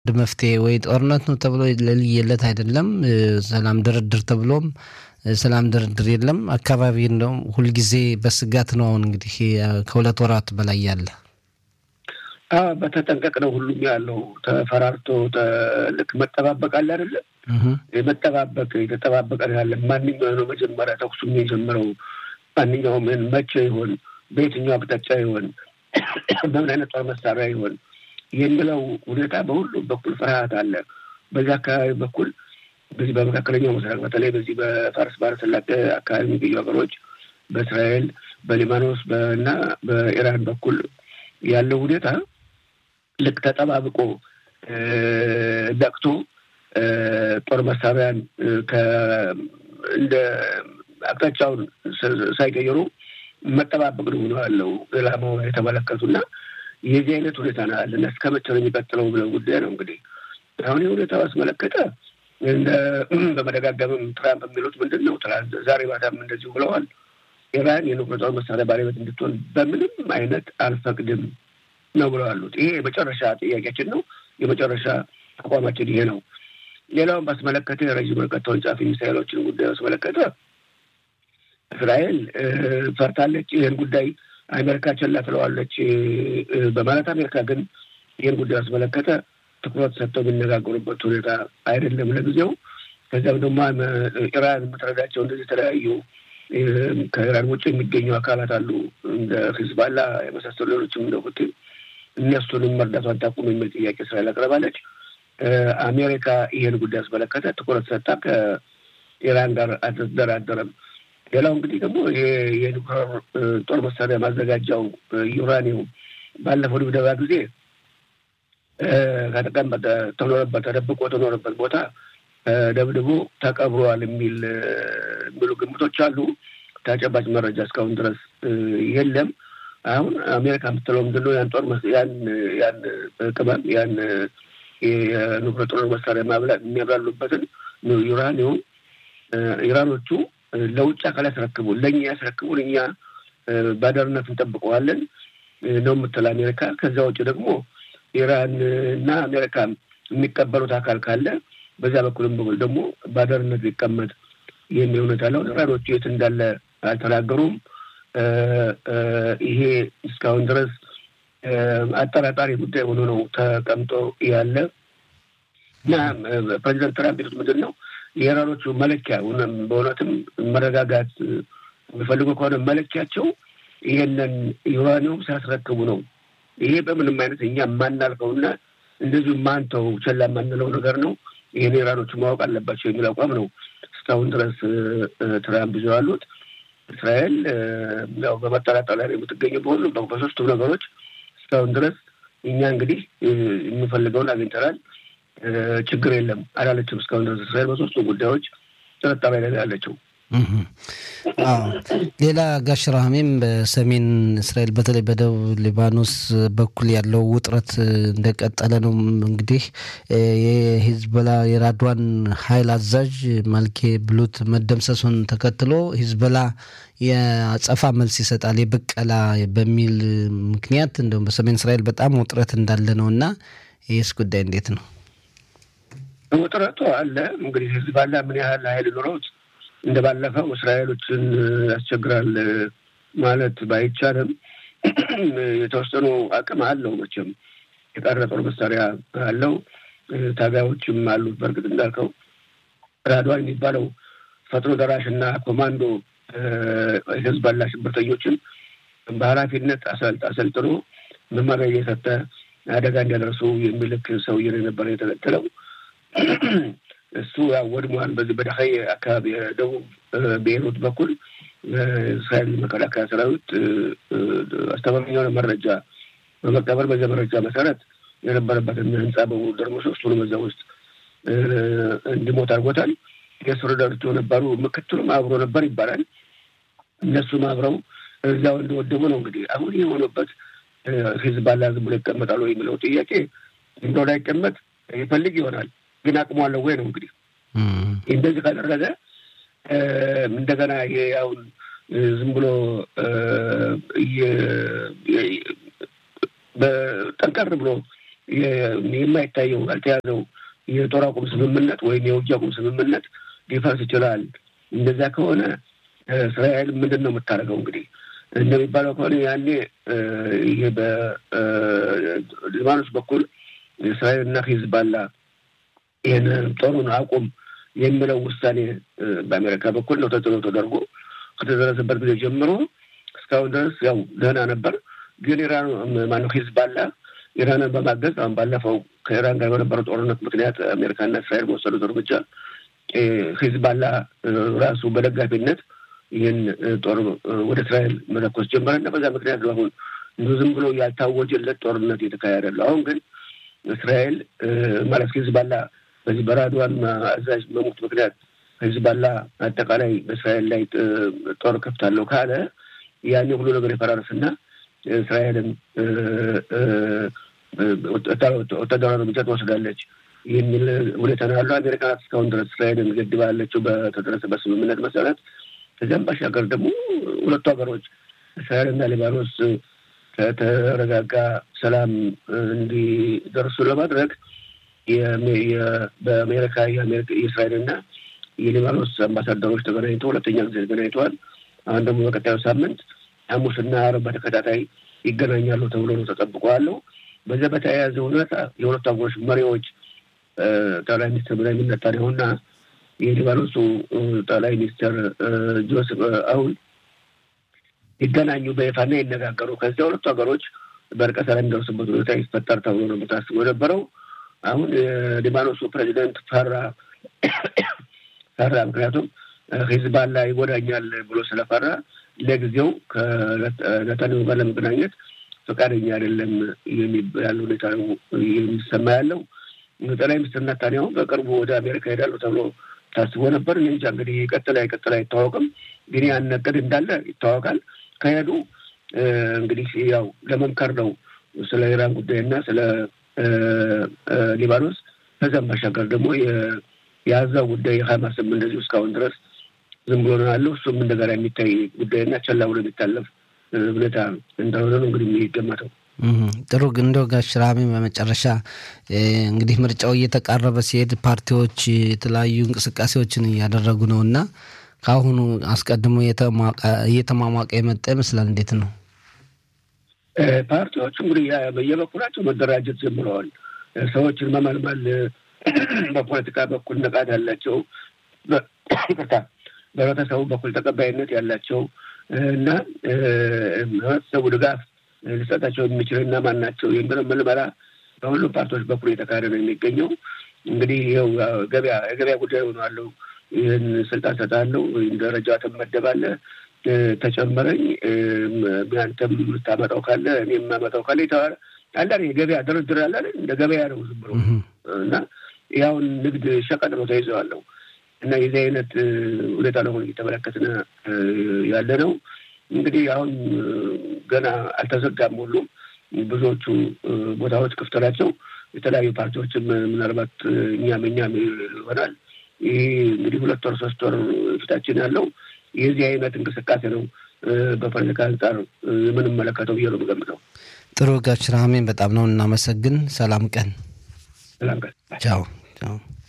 መፍትሄ ወይ ጦርነት ነው ተብሎ ለልየለት አይደለም። ሰላም ድርድር ተብሎም ሰላም ድርድር የለም። አካባቢ እንደውም ሁልጊዜ በስጋት ነው። አሁን እንግዲህ ከሁለት ወራት በላይ ያለ በተጠንቀቅ ነው ሁሉም ያለው ተፈራርቶ ልክ መጠባበቅ አለ አይደለም። መጠባበቅ የተጠባበቀ ያለ ማንኛው ነው መጀመሪያ ተኩሱ የጀመረው ማንኛውም መቼ ይሆን በየትኛው አቅጣጫ ይሆን በምን አይነት ጦር መሳሪያ ይሆን የሚለው ሁኔታ በሁሉም በኩል ፍርሃት አለ። በዚህ አካባቢ በኩል በዚህ በመካከለኛው ምስራቅ በተለይ በዚህ በፋርስ ባህረ ሰላጤ አካባቢ የሚገኙ ሀገሮች በእስራኤል፣ በሊባኖስ እና በኢራን በኩል ያለው ሁኔታ ልክ ተጠባብቆ ነቅቶ ጦር መሳሪያን እንደ አቅጣጫውን ሳይቀይሩ መጠባበቅ ነው ሆነ ያለው ኢላማው የተመለከቱና የዚህ አይነት ሁኔታ ነው ያለና እስከ መቼ ነው የሚቀጥለው ብለው ጉዳይ ነው እንግዲህ አሁን የሁኔታ አስመለከተ በመደጋገምም ትራምፕ የሚሉት ምንድን ነው? ዛሬ ማታም እንደዚሁ ብለዋል። ኢራን የኑክሌር ጦር መሳሪያ ባለቤት እንድትሆን በምንም አይነት አልፈቅድም ነው ብለዋሉት። ይሄ የመጨረሻ ጥያቄያችን ነው። የመጨረሻ አቋማችን ይሄ ነው። ሌላውን ባስመለከተ የረዥም ርቀት ተወንጫፊ ሚሳይሎችን ጉዳይ ባስመለከተ እስራኤል ፈርታለች። ይህን ጉዳይ አሜሪካ ቸላ ትለዋለች በማለት አሜሪካ ግን ይህን ጉዳይ ባስመለከተ ትኩረት ሰጥተው የሚነጋገሩበት ሁኔታ አይደለም ለጊዜው። ከዚያም ደግሞ ኢራን የምትረዳቸው እንደዚህ የተለያዩ ከኢራን ውጭ የሚገኙ አካላት አሉ እንደ ሂዝባላ የመሳሰሉ ሌሎችም እንደ ሁቲ እነሱንም መርዳቷን ታቁም የሚል ጥያቄ እስራኤል አቅርባለች። አሜሪካ ይህን ጉዳይ አስመለከተ ትኩረት ሰጣ ከኢራን ጋር አልተደራደረም። ሌላው እንግዲህ ደግሞ የኒውክሌር ጦር መሳሪያ ማዘጋጃው ዩራኒየም ባለፈው ድብደባ ጊዜ ከተቀመጠ ተኖረበት ተደብቆ ተኖረበት ቦታ ደብድቦ ተቀብሯል የሚል የሚሉ ግምቶች አሉ። ተጨባጭ መረጃ እስካሁን ድረስ የለም። አሁን አሜሪካ የምትለው ምንድን ነው? ያን ጦር ያን ያን ቅመም ያን የኑክሌር ጦር መሳሪያ ማብላት የሚያብላሉበትን ዩራኒየም ኢራኖቹ ለውጭ አካል ያስረክቡን፣ ለእኛ ያስረክቡን፣ እኛ ባደርነት እንጠብቀዋለን ነው የምትል አሜሪካ። ከዚያ ውጭ ደግሞ ኢራን እና አሜሪካ የሚቀበሉት አካል ካለ በዚያ በኩልም በኩል ደግሞ ባደርነት ሊቀመጥ የሚል ሁኔታ አለው። ኢራኖቹ የት እንዳለ አልተናገሩም። ይሄ እስካሁን ድረስ አጠራጣሪ ጉዳይ ሆኖ ነው ተቀምጦ ያለ እና ፕሬዚደንት ትራምፕ ቤቱት ምንድን ነው የኢራኖቹ መለኪያ በእውነትም መረጋጋት የሚፈልጉ ከሆነ መለኪያቸው ይሄንን ዩራኒየም ሲያስረክቡ ነው። ይሄ በምንም አይነት እኛ የማናልፈውና እንደዚሁ ማንተው ቸላ የማንለው ነገር ነው። ይህን ኢራኖቹ ማወቅ አለባቸው የሚል አቋም ነው እስካሁን ድረስ ትራምፕ ይዘው ያሉት። እስራኤል ያው በመጠራጠር ላይ የምትገኘው በሁሉም በሶስቱም ነገሮች እስካሁን ድረስ እኛ እንግዲህ የምንፈልገውን አግኝተናል፣ ችግር የለም አላለችም። እስካሁን ድረስ እስራኤል በሶስቱ ጉዳዮች ጥርጣሬ ላይ ያለችው። ሌላ ጋሽ ራህሜም በሰሜን እስራኤል በተለይ በደቡብ ሊባኖስ በኩል ያለው ውጥረት እንደቀጠለ ነው። እንግዲህ የሂዝቦላ የራድዋን ኃይል አዛዥ ማልኬ ብሉት መደምሰሱን ተከትሎ ሂዝቦላ የአጸፋ መልስ ይሰጣል የበቀላ በሚል ምክንያት እንደውም በሰሜን እስራኤል በጣም ውጥረት እንዳለ ነው እና ይህስ ጉዳይ እንዴት ነው? ውጥረቱ አለ እንግዲህ ሂዝቦላ ምን ያህል ኃይል ኑሮት እንደ ባለፈው እስራኤሎችን ያስቸግራል ማለት ባይቻልም የተወሰኑ አቅም አለው። መቼም የቀረ ጦር መሳሪያ አለው፣ ታጋዮችም አሉት። በእርግጥ እንዳልከው ራድዋን የሚባለው ፈጥኖ ደራሽ እና ኮማንዶ ሂዝቦላ ሽብርተኞችን በኃላፊነት አሰልጥኖ መመሪያ እየሰጠ አደጋ እንዲያደርሱ የሚልክ ሰውዬ የነበረ የተከተለው እሱ ያው ወድሟል። በዚህ በደኸይ አካባቢ የደቡብ ቤይሩት በኩል እስራኤል መከላከያ ሰራዊት አስተማማኝ የሆነ መረጃ በመቀበል በዚያ መረጃ መሰረት የነበረበትን ህንፃ በሙሉ ደርምሶ እሱንም እዛ ውስጥ እንዲሞት አድርጎታል። የእሱ ረዳቶቹ ነበሩ፣ ምክትሉም አብሮ ነበር ይባላል። እነሱም አብረው እዚያው እንደወደሙ ነው። እንግዲህ አሁን ይህ የሆነበት ሂዝቦላ ዝም ብሎ ይቀመጣሉ የሚለው ጥያቄ ዝም ብሎ ላይቀመጥ ይፈልግ ይሆናል ግን አቅሟለሁ ወይ ነው እንግዲህ። እንደዚህ ካደረገ እንደገና አሁን ዝም ብሎ ጠንከር ብሎ የማይታየው ያልተያዘው የጦር አቁም ስምምነት ወይም የውጊያ አቁም ስምምነት ሊፈርስ ይችላል። እንደዚያ ከሆነ እስራኤል ምንድን ነው የምታደርገው? እንግዲህ እንደሚባለው ከሆነ ያኔ ይሄ በሊባኖስ በኩል እስራኤል እና ሂዝባላ ይህን ጦሩን አቁም የሚለው ውሳኔ በአሜሪካ በኩል ነው ተጽዕኖ ተደርጎ ከተደረሰበት ጊዜ ጀምሮ እስካሁን ድረስ ያው ደህና ነበር። ግን ኢራን ማነው ሂዝባላ ኢራንን በማገዝ አሁን ባለፈው ከኢራን ጋር በነበረው ጦርነት ምክንያት አሜሪካና እስራኤል በወሰዱት እርምጃ ሂዝባላ ራሱ በደጋፊነት ይህን ጦር ወደ እስራኤል መለኮስ ጀመረ እና በዛ ምክንያት ነው አሁን ዝም ብሎ ያልታወጀለት ጦርነት እየተካሄደ ያለው። አሁን ግን እስራኤል ማለት ሂዝባላ በዚህ በራድዋን አዛዥ መሞት ምክንያት ሂዝባላ አጠቃላይ በእስራኤል ላይ ጦር ከፍታለሁ ካለ ያኔ ሁሉ ነገር የፈራረስና እስራኤልም ወታደራዊ እርምጃ ትወስዳለች የሚል ሁኔታ ነው ያለው። አሜሪካ እስካሁን ድረስ እስራኤልን ገድባለችው በተደረሰበት ስምምነት መሰረት። ከዚያም ባሻገር ደግሞ ሁለቱ ሀገሮች እስራኤልና ሊባኖስ ከተረጋጋ ሰላም እንዲደርሱ ለማድረግ በአሜሪካ የእስራኤልና የሊባኖስ አምባሳደሮች ተገናኝተው ሁለተኛ ጊዜ ተገናኝተዋል። አሁን ደግሞ በቀጣዩ ሳምንት ሐሙስና ዓርብ በተከታታይ ይገናኛሉ ተብሎ ነው ተጠብቀዋለሁ። በዚያ በተያያዘ ሁኔታ የሁለቱ ሀገሮች መሪዎች ጠቅላይ ሚኒስትር ቤንያሚን ኔታንያሁና የሊባኖሱ ጠቅላይ ሚኒስትር ጆሴፍ አውን ይገናኙ በይፋና ይነጋገሩ። ከዚያ ሁለቱ ሀገሮች በእርቀ ሰላም የሚደርሱበት ሁኔታ ይፈጠር ተብሎ ነው ታስቦ የነበረው። አሁን የሊባኖሱ ፕሬዚደንት ፈራ ፈራ። ምክንያቱም ሂዝባላ ይጎዳኛል ብሎ ስለፈራ ለጊዜው ከነታንያሁ ጋር ለመገናኘት ፈቃደኛ አይደለም ያለ ሁኔታ ነው የሚሰማ ያለው። ጠቅላይ ሚኒስትር ነታንያሁ በቅርቡ ወደ አሜሪካ ሄዳሉ ተብሎ ታስቦ ነበር። እኔ እንጃ እንግዲህ ይቀጥል አይቀጥል አይታወቅም፣ ግን ያን እቅድ እንዳለ ይታወቃል። ከሄዱ እንግዲህ ያው ለመምከር ነው ስለ ኢራን ጉዳይና ስለ ሊባኖስ ከዚያም ባሻገር ደግሞ የአዛው ጉዳይ የሀማስም እንደዚሁ እስካሁን ድረስ ዝም ብሎ ነው ያለው። እሱም እንደገና የሚታይ ጉዳይና ቸላ ብሎ የሚታለፍ ሁኔታ እንደሆነ ነው እንግዲህ የሚገመተው። ጥሩ ግን እንደው ጋሽ ራሚ በመጨረሻ እንግዲህ ምርጫው እየተቃረበ ሲሄድ ፓርቲዎች የተለያዩ እንቅስቃሴዎችን እያደረጉ ነው እና ከአሁኑ አስቀድሞ እየተሟሟቀ የመጣ ይመስላል። እንዴት ነው ፓርቲዎቹ እንግዲህ በየበኩላቸው መደራጀት ጀምረዋል። ሰዎችን መመልመል በፖለቲካ በኩል ንቃት ያላቸው ይቅርታ በህብረተሰቡ በኩል ተቀባይነት ያላቸው እና ህብረተሰቡ ድጋፍ ሊሰጣቸው የሚችል እና ማን ናቸው የሚለው ምልመላ በሁሉም ፓርቲዎች በኩል የተካሄደ ነው የሚገኘው። እንግዲህ ይኸው ገበያ የገበያ ጉዳይ ሆኗለው። ይህን ስልጣን ሰጣለሁ ወይም ደረጃ ትመደባለህ፣ ተጨመረኝ፣ አንተም የምታመጣው ካለ እኔ የማመጣው ካለ የተባለ አንዳንድ የገበያ ድርድር አለ እንደ ገበያ ነው ዝም ብሎ እና ያውን ንግድ ሸቀጥ ነው ተይዘዋለሁ እና የዚህ አይነት ሁኔታ ነው እየተመለከትን ያለ ነው። እንግዲህ አሁን ገና አልተዘጋም። ሁሉም ብዙዎቹ ቦታዎች ክፍት ናቸው። የተለያዩ ፓርቲዎችም ምናልባት እኛም እኛም ይሆናል። ይህ እንግዲህ ሁለት ወር ሶስት ወር ፊታችን ያለው የዚህ አይነት እንቅስቃሴ ነው በፖለቲካ አንጻር የምንመለከተው ብዬ ነው የምገምተው። ጥሩ ጋሽ ራሜን በጣም ነው እናመሰግን። ሰላም ቀን። ሰላም ቀን። ቻው ቻው።